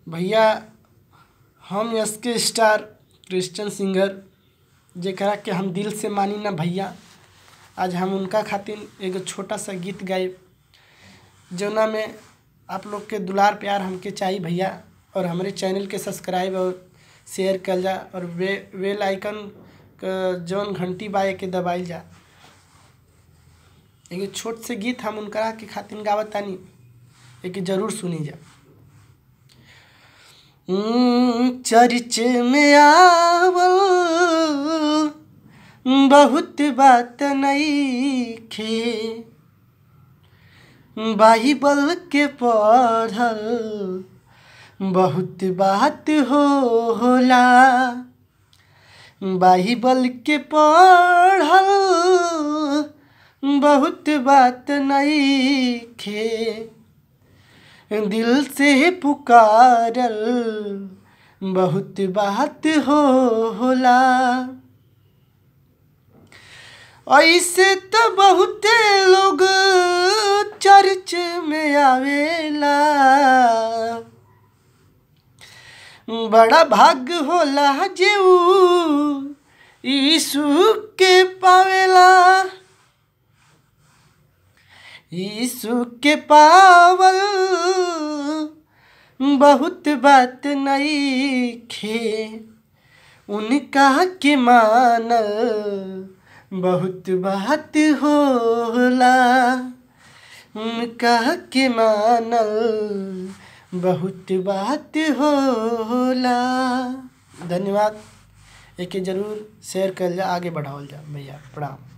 भैया हम एस के स्टार क्रिश्चियन सिंगर जेकरा के हम दिल से मानी ना भैया आज हम उनका खातिर एगो छोटा सा गीत गाए जौना में आप लोग के दुलार प्यार हमके चाहिए भैया और हमारे चैनल के सब्सक्राइब और शेयर कल जा और वे बेल आइकन क जौन घंटी बा के दबाइल जा एगो छोट से गीत हम उनकरा के खातिर गावत तानी एक जरूर सुनी जा चर्च में आवल बहुत बात नईखे बाइबल के पढ़ल बहुत बात हो होला बाइबल के पढ़ल बहुत बात नईखे दिल से पुकारल बहुत बात हो होला ऐसे तो बहुते लोग चर्च में आवेला बड़ा भाग्य होला जेऊ यीशु के पावेला यीशु के पावल बहुत बात नईखे उनका के मानल बहुत बात होला उनका के मानल बहुत बात होला धन्यवाद एके जरूर शेयर कर जा आगे बढ़ावल जा भैया प्रणाम